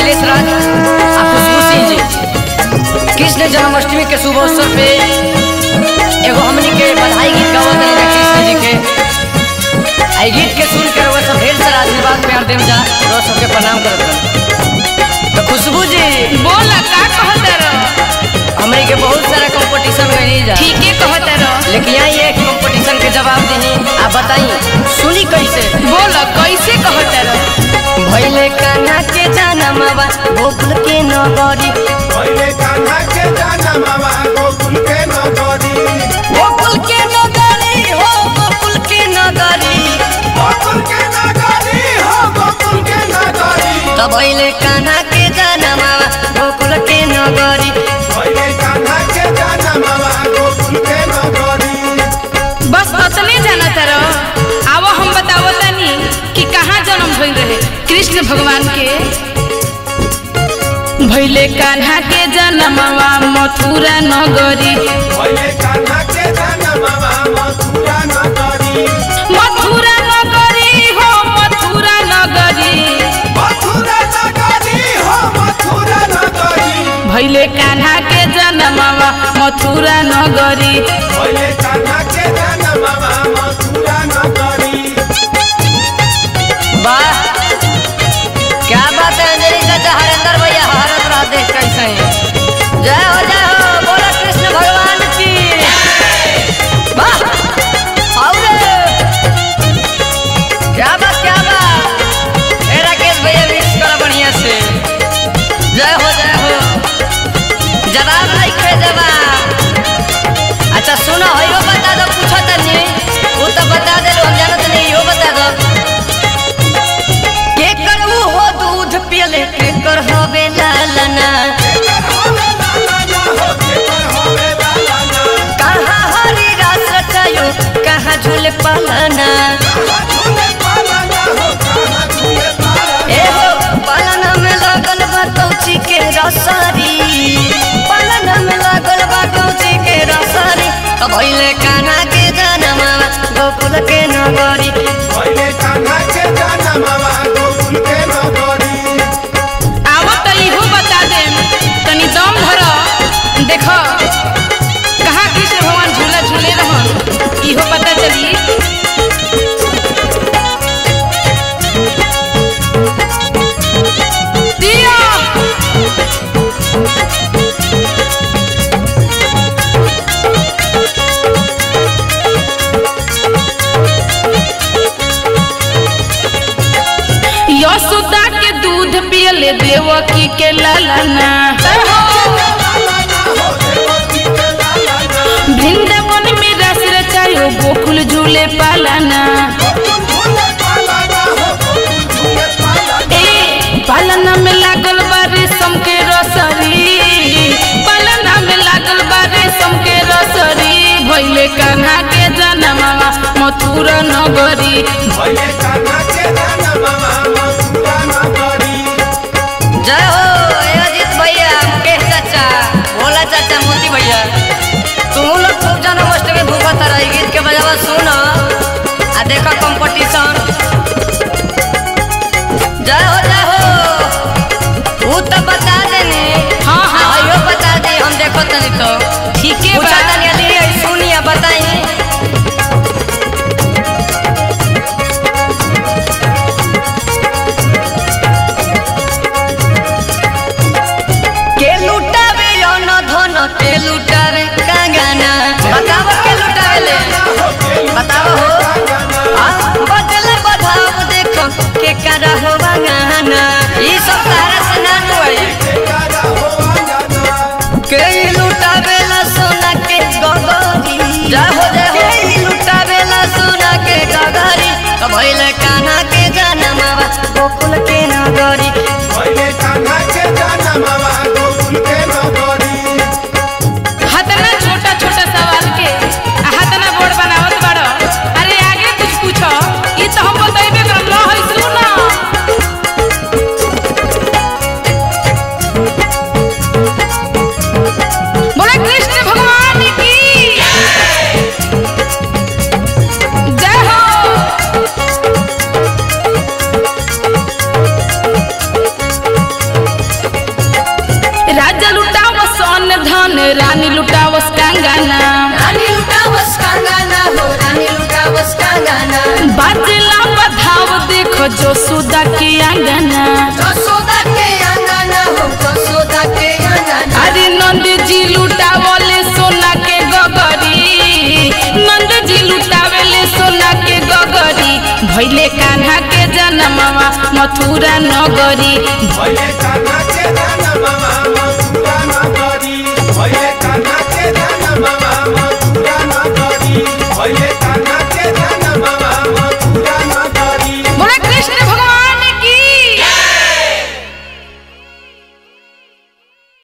अखिलेश राज आ खुशबू सिंह जी कृष्ण जन्माष्टमी के शुभ अवसर पे एगो हमनी के बधाई गीत गावत रहे कृष्ण जी के आई गीत के सुन के रउआ सब ढेर सारा आशीर्वाद प्यार देम जा रउआ सबके प्रणाम करत रहे तो खुशबू जी बोला का कहत रह हमनी के बहुत सारा कंपटीशन गई जा ठीके कहत रह लेकिन यहाँ ये कंपटीशन के जवाब दी आप बताई सुनी कैसे बोला कैसे कहत रह भैले कान्हा के जनमवा गोकुल के नगरी पहिले कान्हा के जनमवा गोकुल के नगरी गोकुल के नगरी हो गोकुल के नगरी गोकुल के नगरी हो गोकुल के नगरी तब भैले कान्हा के जनमवा गोकुल के नगरी पहिले कान्हा के जनमवा गोकुल के नगरी बस अतने जानत रह आवा हम बतावो तनी कि कहाँ जन्म भइल रहे कृष्ण भगवान के भइले कान्हा के जन्मवा मथुरा नगरी पहिले कान्हा के जनमवा मथुरा नगरी मथुरा नगरी हो मथुरा नगरी मथुरा नगरी हो मथुरा नगरी भैले कान्हा के जन्मवा मथुरा नगरी पहिले कान्हा के जनमवा मथुरा नगरी वाह क्या बात है अंजलि चाचा हरेंद्र भैया हरत रहा देख कैसे हैं। जय हो जय हो बोला कृष्ण भगवान की वाह आओ रे क्या बात क्या बात ए राकेश भैया मिक्स करो बढ़िया से जय हो जय हो जवाब नहीं खे जवाब अच्छा सुनो हो यो बता दो पूछो तनी वो तो बता दे हम जानत नहीं यो बता दो के कर ऊ हो दूध पियले के कर होवे लालना केकर होवे लालना हो केकर होवे लालना कहाँ हरी रास रचायो कहाँ झूले पालना कहाँ झूले पालना हो कहाँ झूले पालना ए हो पालना में लागल बा कौची के रसारी पालना में लागल बा कौची के रसारी तो भइले कान्हा के जनमा गोकुल के नगरी पहिले कान्हा के जनमवा गोकुल के नगरी आवा त इहो बता दे तनी दम धर देख कहाँ कृष्ण भगवान झूला झूले रहन इहो पता चली दिया यशोदा के दूध पियले देवकी के लालना वृंदावन में रस रचायो गोकुल झूले पालना ए पालना में लागल बा रेशम के रसरी पालना में लागल बा रेशम के रसरी भइले कान्हा के जनमवा मथुरा नगरी जय हो ए अजीत भैया मुकेश चाचा भोला चाचा मोती भैया तुम लोग खूब जन्माष्टमी भूखत रही गीत के बजावा सुन आ देखो कंपटीशन जय हो जय हो वो तो बता देनी हाँ, हाँ। आ, यो बता दे हम देखो तनी तो ठीके पूछा बा तनी अली सुनिया बताई के लुटावे अन धन के लुटावे कांगाना बताव के लुटावे ले बताव हो आ, बदले बधाव देखो के करा हो गाना ई सब तारा से ना नुई के लुटावे ला सोना के गगरी जय हो जय हो के लुटावे ला सोना के गगरी तो भइले कान्हा के जनमवा गोकुल के नगरी हतना छोटा छोटा सवाल के आ हतना बोर्ड बनावत बाड़ो अरे आगे कुछ पूछो ई तो हम बतइबे करम ल है सुन बोले कृष्ण भगवान की जय हो अंगना रानी लुटावस कांगाना हो रानी लुटावस कांगाना बाजला बधाव देखो जो सुदा के अंगना जसोदा के अंगना हो जसोदा के अंगना अरे नंद जी लुटावले सोना के गगरी नंद जी लुटावेले सोना के गगरी भैले कान्हा के जनमवा मथुरा नगरी भैले कान्हा के जनमवा